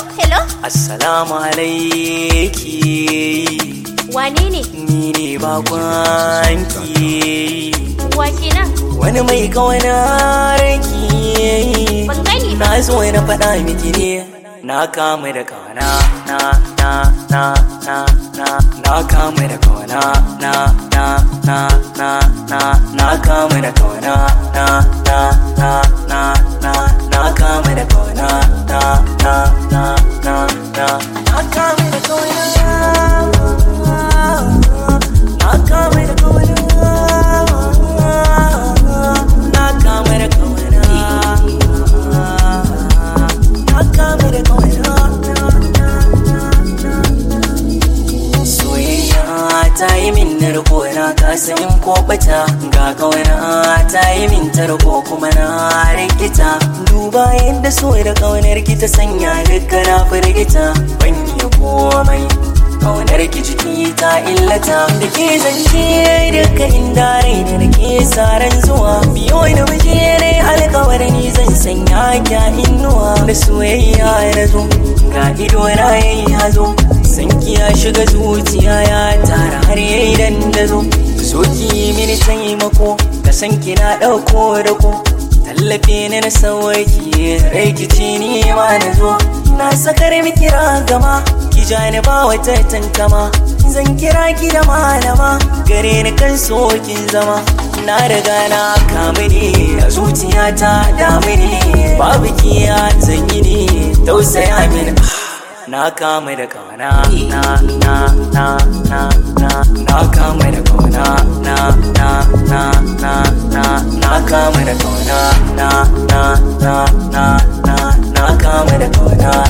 hello. Assalamu alaiki Wane ne? ni ne bakwanki Wa kenan? wani mai kawana raki Ban gani ba. na zo na faɗa miki ne na kama da kawana na na na na na na kama da kawana na na na na na na kama da kawana na na na na na na kama da kawana na na na na na na kama da kawana na kama da kawana na kama da kawana na kama da kawana soyayya ta yi min narko na kasa in ko bata ga kawana ta yi min tarko kuma na rikita duba yadda so da kaunar ki ta sanya duka na firgita ban yi komai kaunar ki jiki ta illata da ke zance duka inda rai da nake saran zuwa biyo da waje ne alkawar ni zan sanya ki a inuwa da soyayya na zo ga ido na yayi hazo sanki ya shiga zuciya ya tara har yayi dandazo so ki mini taimako ka san ki na dauko da ko tallafe ni na sauki rai ki ci ni ma na zo na sakar miki ragama ki ja ni ba wata tantama zan kira ki da malama gare ni kan sokin zama na riga na kamu ne a zuciyata damu ne babu kiya zan yi ne tausaya mini na kama da kauna na na na na na na kama da kauna na na na na na na kama da kauna na na na na na na kama da kauna